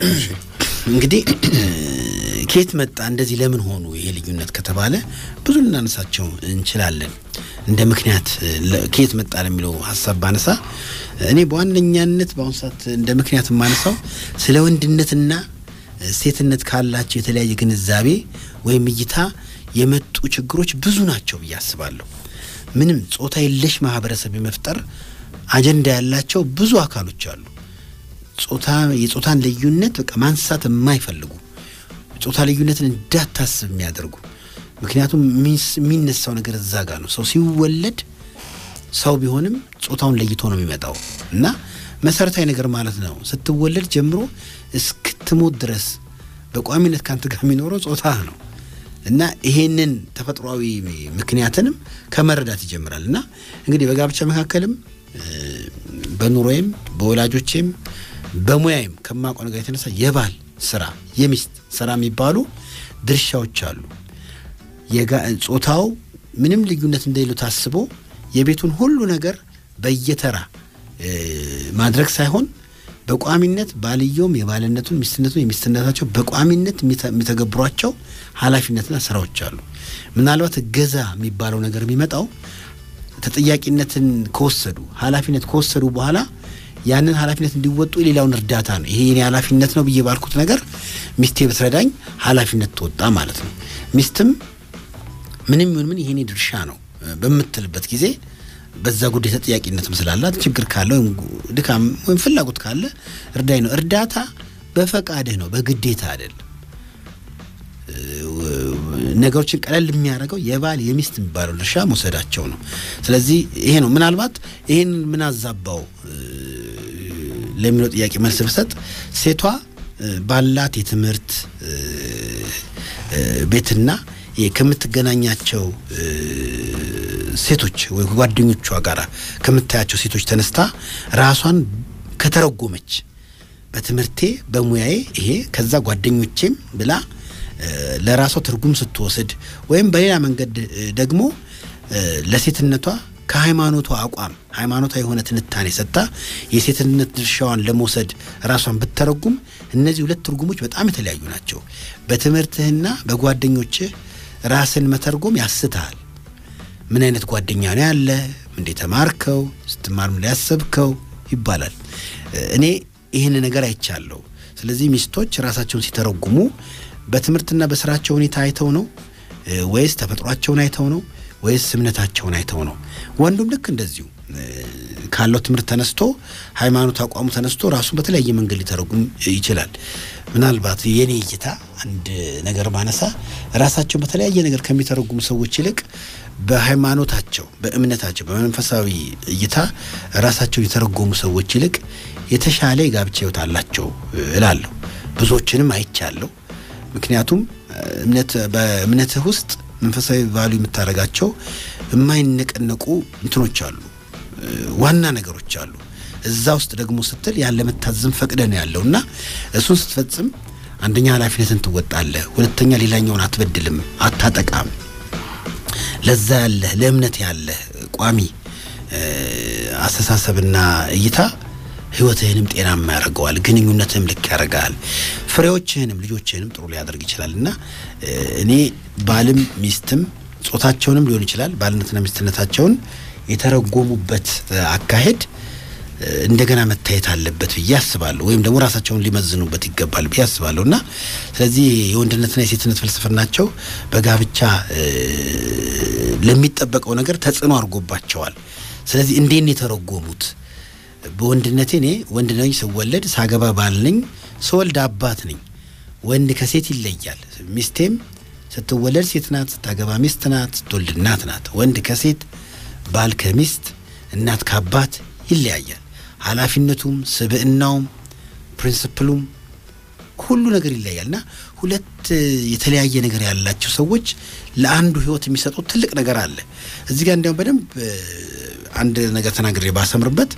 እንግዲህ እ፣ ከየት መጣ እንደዚህ ለምን ሆኑ ይሄ ልዩነት ከተባለ ብዙ ልናነሳቸው እንችላለን። እንደ ምክንያት እ፣ ለ- ከየት መጣ ለሚለው ሀሳብ ባነሳ እኔ በዋነኛነት በአሁኑ ሰዓት እንደ ምክንያት የማነሳው ስለ ወንድነትና እ፣ ሴትነት ካላቸው የተለያየ ግንዛቤ ወይም እይታ የመጡ ችግሮች ብዙ ናቸው ብዬ አስባለሁ። ምንም ጾታ የለሽ ማህበረሰብ የመፍጠር አጀንዳ ያላቸው ብዙ አካሎች አሉ። ጾታ የጾታን ልዩነት በቃ ማንሳት የማይፈልጉ ጾታ ልዩነትን እንዳታስብ የሚያደርጉ ምክንያቱም ሚስ- የሚነሳው ነገር እዛ ጋር ነው። ሰው ሲወለድ ሰው ቢሆንም ጾታውን ለይቶ ነው የሚመጣው እና መሰረታዊ ነገር ማለት ነው። ስትወለድ ጀምሮ እስክትሞት ድረስ በቋሚነት ካንተ ጋር የሚኖረው ጾታ ነው እና ይሄንን ተፈጥሯዊ ምክንያትንም ከመረዳት ይጀምራል እና እንግዲህ በጋብቻ መካከልም እ፣ በኑሮዬም በወላጆቼም በሙያዬም ከማውቀው ነገር የተነሳ የባል ስራ የሚስት ስራ የሚባሉ ድርሻዎች አሉ። የጋ- ጾታው ምንም ልዩነት እንደሌለው ታስቦ የቤቱን ሁሉ ነገር በየተራ እ፣ ማድረግ ሳይሆን በቋሚነት ባልየውም የባልነቱን ሚስትነቱን የሚስትነታቸው በቋሚነት የሚተ- የሚተገብሯቸው ኃላፊነትና ስራዎች አሉ። ምናልባት እገዛ የሚባለው ነገር የሚመጣው ተጠያቂነትን ከወሰዱ ኃላፊነት ከወሰዱ በኋላ ያንን ኃላፊነት እንዲወጡ የሌላውን እርዳታ ነው። ይሄ የኔ ኃላፊነት ነው ብዬ ባልኩት ነገር ሚስቴ ብትረዳኝ ኃላፊነት ትወጣ ማለት ነው። ሚስትም ምንም ይሁን ምን ይሄኔ ድርሻ ነው እ፣ በምትልበት ጊዜ በዛ ጉዳይ ተጠያቂነትም ስላላት ችግር ካለ ወይም ጉ- ድካም ወይም ፍላጎት ካለ እርዳኝ ነው። እርዳታ በፈቃድህ ነው፣ በግዴታ አይደለም። ነገሮችን ቀለል የሚያደርገው የባል የሚስት የሚባለው ድርሻ መውሰዳቸው ነው። ስለዚህ ይሄ ነው ምናልባት ይሄን ምን አዛባው እ፣ ለሚለው ጥያቄ መልስ ብሰጥ ሴቷ እ፣ ባላት የትምህርት እ፣ እ፣ ቤትና ይሄ ከምትገናኛቸው እ፣ ሴቶች ወይ ጓደኞቿ ጋር ከምታያቸው ሴቶች ተነስታ ራሷን ከተረጎመች በትምህርቴ በሙያዬ ይሄ ከዛ ጓደኞቼም ብላ እ፣ ለራሷ ትርጉም ስትወስድ ወይም በሌላ መንገድ እ፣ ደግሞ እ፣ ለሴትነቷ ከሃይማኖቷ አቋም ሃይማኖታዊ የሆነ ትንታኔ ሰጥታ የሴትነት ድርሻዋን ለመውሰድ ራሷን ብተረጉም እነዚህ ሁለት ትርጉሞች በጣም የተለያዩ ናቸው። በትምህርትህና በጓደኞችህ ራስን መተርጎም ያስትሃል። ምን አይነት ጓደኛ ነው ያለ? እንዴ ተማርከው? ስትማር ምን ያሰብከው ይባላል። እኔ ይህን ነገር አይቻለሁ። ስለዚህ ሚስቶች ራሳቸውን ሲተረጉሙ በትምህርትና በስራቸው ሁኔታ አይተው ነው ወይስ ተፈጥሯቸውን አይተው ነው ወይስ እምነታቸውን አይተው ነው? ወንዱም ልክ እንደዚሁ ካለው ትምህርት ተነስቶ ሃይማኖት አቋሙ ተነስቶ ራሱን በተለያየ መንገድ ሊተረጉም ይችላል። ምናልባት የኔ እይታ አንድ ነገር ባነሳ ራሳቸውን በተለያየ ነገር ከሚተረጉሙ ሰዎች ይልቅ በሃይማኖታቸው፣ በእምነታቸው፣ በመንፈሳዊ እይታ ራሳቸውን የተረጎሙ ሰዎች ይልቅ የተሻለ የጋብቻ ሕይወት አላቸው እላለሁ። ብዙዎችንም አይቻለሁ። ምክንያቱም እምነት በእምነትህ ውስጥ መንፈሳዊ ቫሉ የምታደርጋቸው የማይነቀነቁ እንትኖች አሉ፣ ዋና ነገሮች አሉ። እዛ ውስጥ ደግሞ ስትል ያለ መታዘዝም ፈቅደ ነው ያለው እና እሱን ስትፈጽም አንደኛ ኃላፊነትን ትወጣለህ፣ ሁለተኛ ሌላኛውን አትበድልም፣ አታጠቃም። ለዛ ያለህ ለእምነት ያለህ ቋሚ አስተሳሰብና እይታ ህይወትህንም ጤናማ ያደርገዋል። ግንኙነትህም ልክ ያደርጋል። ፍሬዎችህንም ልጆችህንም ጥሩ ሊያደርግ ይችላል እና እኔ ባልም ሚስትም ጾታቸውንም ሊሆን ይችላል ባልነትና ሚስትነታቸውን የተረጎሙበት አካሄድ እንደገና መታየት አለበት ብዬ አስባለሁ። ወይም ደግሞ ራሳቸውን ሊመዝኑበት ይገባል ብዬ አስባለሁ እና ስለዚህ የወንድነትና የሴትነት ፍልስፍናቸው በጋብቻ ለሚጠበቀው ነገር ተጽዕኖ አድርጎባቸዋል። ስለዚህ እንዴት ነው የተረጎሙት? በወንድነቴ እኔ ወንድ ነኝ፣ ስወለድ ሳገባ ባል ነኝ፣ ስወልድ አባት ነኝ። ወንድ ከሴት ይለያል። ሚስቴም ስትወለድ ሴት ናት፣ ስታገባ ሚስት ናት፣ ስትወልድ እናት ናት። ወንድ ከሴት ባል ከሚስት እናት ከአባት ይለያያል። ኃላፊነቱም ስብዕናውም ፕሪንስፕሉም ሁሉ ነገር ይለያል እና ሁለት የተለያየ ነገር ያላቸው ሰዎች ለአንዱ ህይወት የሚሰጡት ትልቅ ነገር አለ። እዚህ ጋር እንዲያውም በደንብ አንድ ነገር ተናግሬ ባሰምርበት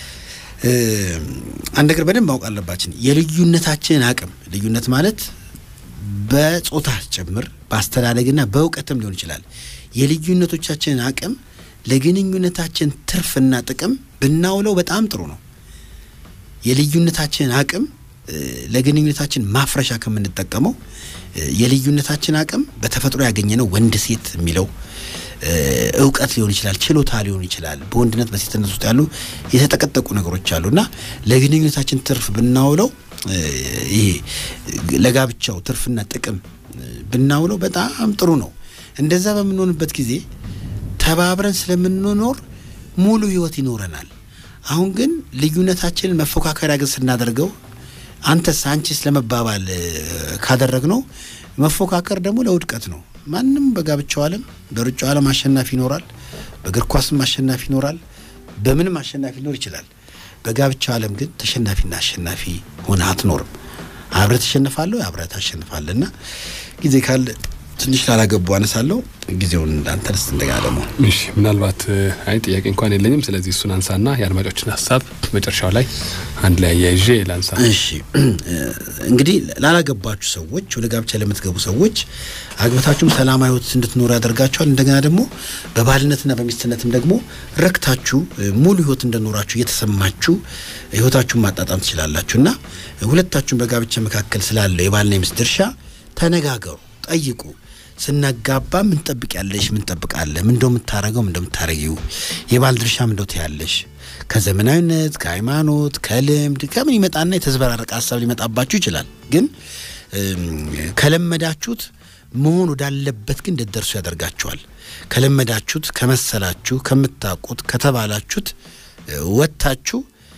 አንድ ነገር በደንብ ማወቅ አለባችን። የልዩነታችንን አቅም ልዩነት ማለት በጾታ ጭምር በአስተዳደግና በእውቀትም ሊሆን ይችላል። የልዩነቶቻችንን አቅም ለግንኙነታችን ትርፍና ጥቅም ብናውለው በጣም ጥሩ ነው። የልዩነታችንን አቅም ለግንኙነታችን ማፍረሻ ከምንጠቀመው የልዩነታችን አቅም በተፈጥሮ ያገኘነው ወንድ ሴት የሚለው እውቀት ሊሆን ይችላል፣ ችሎታ ሊሆን ይችላል። በወንድነት በሴትነት ውስጥ ያሉ የተጠቀጠቁ ነገሮች አሉ እና ለግንኙነታችን ትርፍ ብናውለው ይሄ ለጋብቻው ትርፍና ጥቅም ብናውለው በጣም ጥሩ ነው። እንደዛ በምንሆንበት ጊዜ ተባብረን ስለምንኖር ሙሉ ህይወት ይኖረናል። አሁን ግን ልዩነታችንን መፎካከሪያ ግን ስናደርገው አንተስ አንቺስ ለመባባል ካደረግነው መፎካከር ደግሞ ለውድቀት ነው። ማንም በጋብቻው ዓለም በሩጫው ዓለም አሸናፊ ይኖራል። በእግር ኳስም አሸናፊ ይኖራል። በምንም አሸናፊ ሊኖር ይችላል። በጋብቻው ዓለም ግን ተሸናፊና አሸናፊ ሆነ አትኖርም። አብረህ ትሸንፋለህ፣ አብረህ ታሸንፋለህ እና ጊዜ ካለ ትንሽ ላላገቡ አነሳለሁ። ጊዜውን እንዳንተ ደስ እንደገና ደግሞ እሺ፣ ምናልባት አይ ጥያቄ እንኳን የለኝም። ስለዚህ እሱን አንሳና የአድማጮችን ሀሳብ መጨረሻው ላይ አንድ ላይ አያይዤ ላንሳ። እሺ እንግዲህ ላላገባችሁ ሰዎች ወደ ጋብቻ ለምትገቡ ሰዎች አግብታችሁም ሰላማዊ ሕይወት እንድትኖሩ ያደርጋችኋል። እንደገና ደግሞ በባልነትና በሚስትነትም ደግሞ ረክታችሁ ሙሉ ሕይወት እንደኖራችሁ እየተሰማችሁ ሕይወታችሁን ማጣጣም ትችላላችሁ እና ሁለታችሁም በጋብቻ መካከል ስላለው የባልና የሚስት ድርሻ ተነጋገሩ፣ ጠይቁ። ስናጋባ ምን ጠብቅ ያለሽ ምን ጠብቃለህ? ምን እንደው የምታረገው ምን እንደው የምታረጊው የባል ድርሻ ምን እንደው ትያለሽ? ከዘመናዊነት ከሃይማኖት ከልምድ ከምን ይመጣና የተዝበራረቀ ሀሳብ ሊመጣባችሁ ይችላል። ግን ከለመዳችሁት መሆን ወዳለበት ግን እንድትደርሱ ያደርጋችኋል። ከለመዳችሁት፣ ከመሰላችሁ፣ ከምታውቁት፣ ከተባላችሁት ወጥታችሁ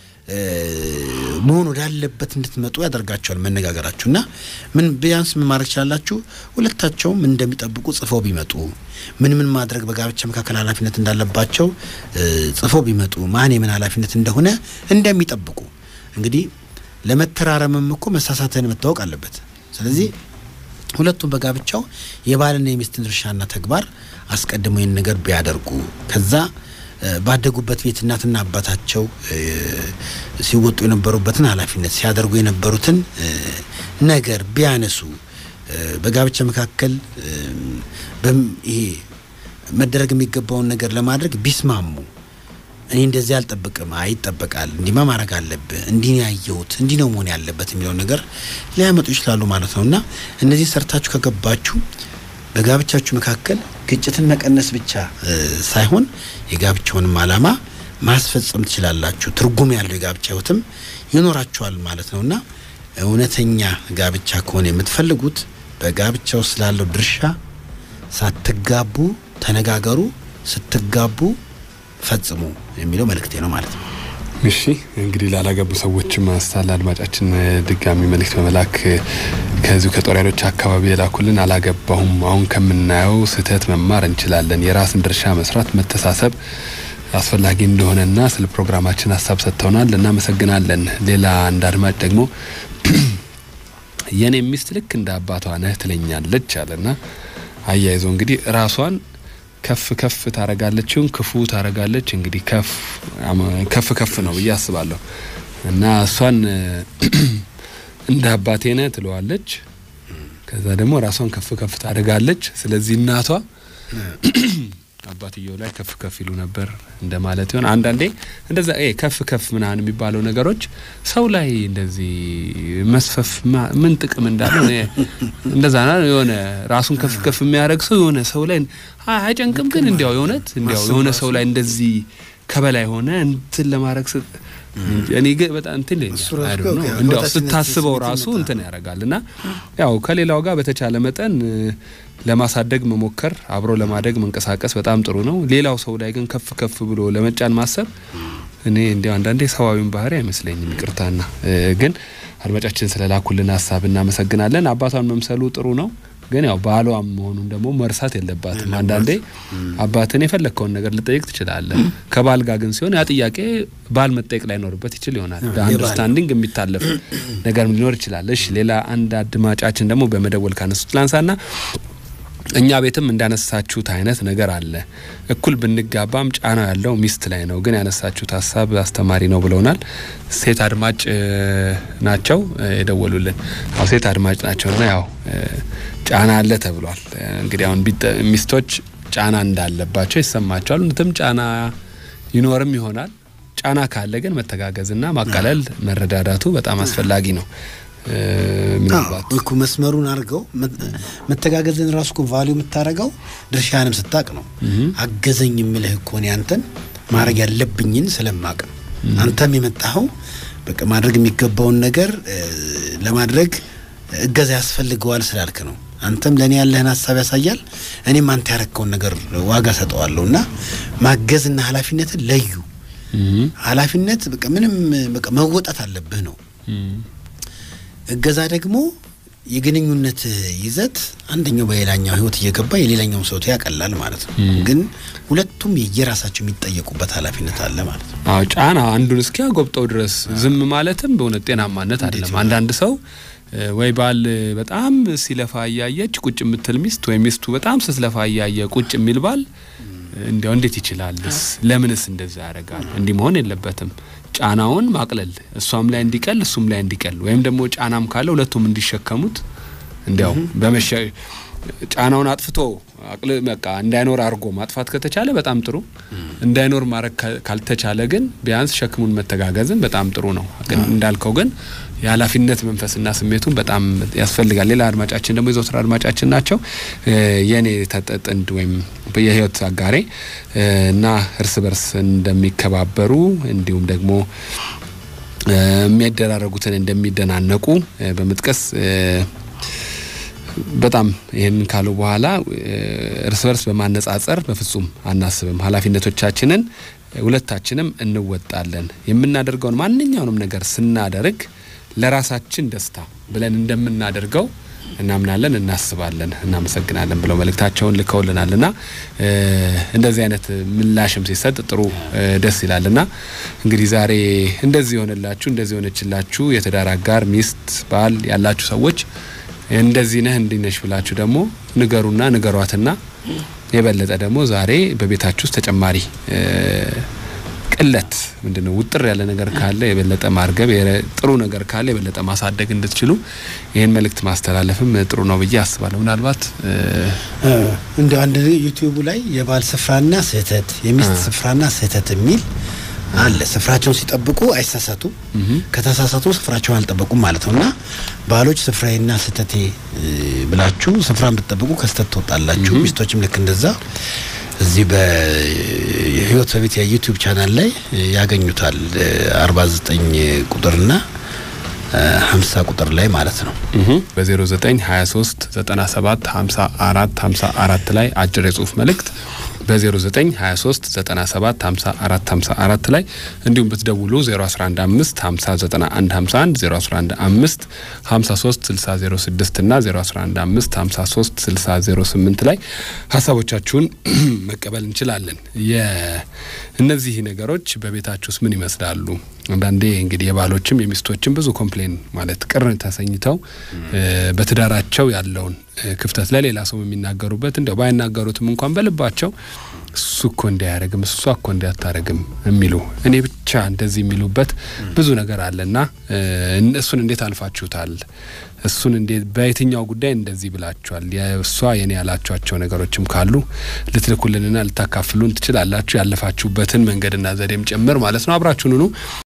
መሆን ወዳለበት እንድትመጡ ያደርጋቸዋል መነጋገራችሁ እና ምን ቢያንስ ምን ማድረግ ችላላችሁ? ሁለታቸውም እንደሚጠብቁ ጽፈው ቢመጡ ምን ምን ማድረግ በጋብቻ መካከል ኃላፊነት እንዳለባቸው ጽፈው ቢመጡ ማን የምን ኃላፊነት እንደሆነ እንደሚጠብቁ እንግዲህ ለመተራረምም እኮ መሳሳትህን መታወቅ አለበት። ስለዚህ ሁለቱም በጋብቻው የባልና የሚስትን ድርሻና ተግባር አስቀድመው ይህን ነገር ቢያደርጉ ከዛ ባደጉበት ቤት እናትና አባታቸው ሲወጡ የነበሩበትን ኃላፊነት ሲያደርጉ የነበሩትን ነገር ቢያነሱ በጋብቻ መካከል ይሄ መደረግ የሚገባውን ነገር ለማድረግ ቢስማሙ እኔ እንደዚህ አልጠብቅም፣ አይ ይጠበቃል፣ እንዲማ ማድረግ አለብህ፣ እንዲህ ነው ያየሁት፣ እንዲህ ነው መሆን ያለበት የሚለውን ነገር ሊያመጡ ይችላሉ ማለት ነው እና እነዚህ ሰርታችሁ ከገባችሁ በጋብቻችሁ መካከል ግጭትን መቀነስ ብቻ ሳይሆን የጋብቻውንም ዓላማ ማስፈጸም ትችላላችሁ። ትርጉም ያለው የጋብቻ ህይወትም ይኖራችኋል ማለት ነው እና እውነተኛ ጋብቻ ከሆነ የምትፈልጉት በጋብቻ ውስጥ ስላለው ድርሻ ሳትጋቡ ተነጋገሩ፣ ስትጋቡ ፈጽሙ የሚለው መልእክቴ ነው ማለት ነው። እሺ እንግዲህ ላላገቡ ሰዎች ማስታል አድማጫችን ድጋሚ መልእክት በመላክ ከዚሁ ከጦር ኃይሎች አካባቢ የላኩልን አላገባሁም፣ አሁን ከምናየው ስህተት መማር እንችላለን። የራስን ድርሻ መስራት፣ መተሳሰብ አስፈላጊ እንደሆነና ስለ ፕሮግራማችን ሀሳብ ሰጥተውናል፣ እናመሰግናለን። ሌላ አንድ አድማጭ ደግሞ የኔ ሚስት ልክ እንደ አባቷ ነህ ትለኛለች አለና አያይዞ እንግዲህ ራሷን ከፍ ከፍ ታረጋለች፣ ይሁን ክፉ ታረጋለች። እንግዲህ ከፍ ከፍ ከፍ ነው ብዬ አስባለሁ እና እሷን እንደ አባቴ ነህ ትለዋለች። ከዛ ደግሞ ራሷን ከፍ ከፍ ታደርጋለች። ስለዚህ እናቷ አባትየው ላይ ከፍ ከፍ ይሉ ነበር እንደማለት ይሆን። አንዳንዴ እንደዛ ከፍ ከፍ ምናምን የሚባለው ነገሮች ሰው ላይ እንደዚህ መስፈፍ ምን ጥቅም እንዳለው እንደዛ የሆነ ራሱን ከፍ ከፍ የሚያደርግ ሰው የሆነ ሰው ላይ አይጨንቅም። ግን እንዲያው የእውነት እንዲያው የሆነ ሰው ላይ እንደዚህ ከበላይ ሆነ እንትን ለማድረግ እኔ ግን በጣም እንትን እንዲያው ስታስበው ራሱ እንትን ያደርጋል እና ያው ከሌላው ጋር በተቻለ መጠን ለማሳደግ መሞከር አብሮ ለማደግ መንቀሳቀስ በጣም ጥሩ ነው። ሌላው ሰው ላይ ግን ከፍ ከፍ ብሎ ለመጫን ማሰብ እኔ እንዲያው አንዳንዴ ሰዋዊን ባህሪ አይመስለኝም። ይቅርታና ግን አድማጫችን ስለላኩልን ሀሳብ እናመሰግናለን። አባቷን መምሰሉ ጥሩ ነው ግን ያው ባሏም መሆኑን ደግሞ መርሳት የለባትም። አንዳንዴ አባትን የፈለግከውን ነገር ልጠይቅ ትችላለህ። ከባል ጋር ግን ሲሆን ያ ጥያቄ ባል መጠየቅ ላይኖርበት ይችል ይሆናል። በአንደርስታንዲንግ የሚታለፍ ነገር ሊኖር ይችላል። እሺ ሌላ አንድ አድማጫችን ደግሞ በመደወል ካነሱት ላንሳና እኛ ቤትም እንዳነሳችሁት አይነት ነገር አለ። እኩል ብንጋባም ጫናው ያለው ሚስት ላይ ነው። ግን ያነሳችሁት ሀሳብ አስተማሪ ነው ብለውናል። ሴት አድማጭ ናቸው የደወሉልን። አዎ ሴት አድማጭ ናቸውና ያው ጫና አለ ተብሏል። እንግዲህ አሁን ሚስቶች ጫና እንዳለባቸው ይሰማቸዋል። እውነትም ጫና ይኖርም ይሆናል። ጫና ካለ ግን መተጋገዝና ማቃለል መረዳዳቱ በጣም አስፈላጊ ነው። ምናልባት እኮ መስመሩን አድርገው መተጋገዝን ራሱ እኮ ቫሊዩ የምታደርገው ድርሻንም ስታቅ ነው። አገዘኝ የምልህ እኮ እኔ አንተን ማድረግ ያለብኝን ስለማቅ ነው። አንተም የመጣኸው በቃ ማድረግ የሚገባውን ነገር ለማድረግ እገዛ ያስፈልገዋል ስላልክ ነው። አንተም ለእኔ ያለህን ሀሳብ ያሳያል፣ እኔም አንተ ያረከውን ነገር ዋጋ ሰጠዋለሁ እና ማገዝና ኃላፊነትን ለዩ። ኃላፊነት በቃ ምንም በቃ መወጣት አለብህ ነው። እገዛ ደግሞ የግንኙነት ይዘት አንደኛው በሌላኛው ህይወት እየገባ የሌላኛውን ሰው ያቀላል ማለት ነው። ግን ሁለቱም የየራሳቸው የሚጠየቁበት ኃላፊነት አለ ማለት ነው። አዎ ጫና አንዱን እስኪያጎብጠው ድረስ ዝም ማለትም በእውነት ጤናማነት አይደለም። አንዳንድ ሰው ወይ ባል በጣም ሲለፋ እያየች ቁጭ የምትል ሚስት ወይ ሚስቱ በጣም ስትለፋ እያየ ቁጭ የሚል ባል እንዲያው እንዴት ይችላልስ? ለምንስ እንደዛ ያደርጋል? እንዲህ መሆን የለበትም። ጫናውን ማቅለል እሷም ላይ እንዲቀል እሱም ላይ እንዲቀል ወይም ደግሞ ጫናም ካለ ሁለቱም እንዲሸከሙት እንዲያው በመሸ ጫናውን አጥፍቶ አቅል በቃ እንዳይኖር አድርጎ ማጥፋት ከተቻለ በጣም ጥሩ። እንዳይኖር ማድረግ ካልተቻለ ግን ቢያንስ ሸክሙን መተጋገዝን በጣም ጥሩ ነው። ግን እንዳልከው ግን የኃላፊነት መንፈስና ስሜቱን በጣም ያስፈልጋል። ሌላ አድማጫችን ደግሞ የዘወትር አድማጫችን ናቸው። የእኔ ጥንድ ወይም የህይወት አጋሬ እና እርስ በርስ እንደሚከባበሩ እንዲሁም ደግሞ የሚያደራረጉትን እንደሚደናነቁ በመጥቀስ በጣም ይህን ካሉ በኋላ እርስ በርስ በማነጻጸር በፍጹም አናስብም። ኃላፊነቶቻችንን ሁለታችንም እንወጣለን። የምናደርገውን ማንኛውንም ነገር ስናደርግ ለራሳችን ደስታ ብለን እንደምናደርገው እናምናለን፣ እናስባለን፣ እናመሰግናለን ብለው መልእክታቸውን ልከውልናል እና እንደዚህ አይነት ምላሽም ሲሰጥ ጥሩ ደስ ይላል እና እንግዲህ ዛሬ እንደዚህ የሆነላችሁ እንደዚህ የሆነችላችሁ የትዳር አጋር ሚስት፣ ባል ያላችሁ ሰዎች እንደዚህ ነህ እንዲህ ነሽ ብላችሁ ደግሞ ንገሩና ንገሯትና የበለጠ ደግሞ ዛሬ በቤታችሁ ውስጥ ተጨማሪ ቅለት ምንድነው ውጥር ያለ ነገር ካለ የበለጠ ማርገብ፣ ጥሩ ነገር ካለ የበለጠ ማሳደግ እንድትችሉ ይህን መልእክት ማስተላለፍም ጥሩ ነው ብዬ አስባለሁ። ምናልባት እንደ አንድ ዩቲዩቡ ላይ የባል ስፍራና ስህተት፣ የሚስት ስፍራና ስህተት የሚል አለ። ስፍራቸውን ሲጠብቁ አይሳሳቱ፣ ከተሳሳቱ ስፍራቸውን አልጠበቁም ማለት ነው። እና ባሎች ስፍራዬና ስህተቴ ብላችሁ ስፍራን ብትጠብቁ ከስህተት ትወጣላችሁ። ሚስቶችም ልክ እንደዛ እዚህ በህይወት በቤት የዩቲዩብ ቻናል ላይ ያገኙታል። አርባ ዘጠኝ ቁጥርና ሀምሳ ቁጥር ላይ ማለት ነው። በዜሮ ዘጠኝ ሀያ ሶስት ዘጠና ሰባት ሀምሳ አራት ሀምሳ አራት ላይ አጭር የጽሁፍ መልእክት በ0923 97 54 54 ላይ እንዲሁም ብትደውሉ 0115 50 91 51 0115 53 60 06 እና 0115 53 60 08 ላይ ሀሳቦቻችሁን መቀበል እንችላለን። እነዚህ ነገሮች በቤታችሁ ውስጥ ምን ይመስላሉ? አንዳንዴ እንግዲህ የባሎችም የሚስቶችም ብዙ ኮምፕሌን ማለት ቅር ተሰኝተው በትዳራቸው ያለውን ክፍተት ለሌላ ሰው የሚናገሩበት እንደው ባይናገሩትም እንኳን በልባቸው እሱ እኮ እንዲያደርግም እሷ እኮ እንዲያታረግም የሚሉ እኔ ብቻ እንደዚህ የሚሉበት ብዙ ነገር አለና እሱን እንዴት አልፋችሁታል? እሱን እንዴት በየትኛው ጉዳይ እንደዚህ ብላችኋል? የእሷ የኔ ያላችኋቸው ነገሮችም ካሉ ልትልኩልንና ልታካፍሉን ትችላላችሁ። ያለፋችሁበትን መንገድና ዘዴም ጭምር ማለት ነው። አብራችሁን ሁኑ።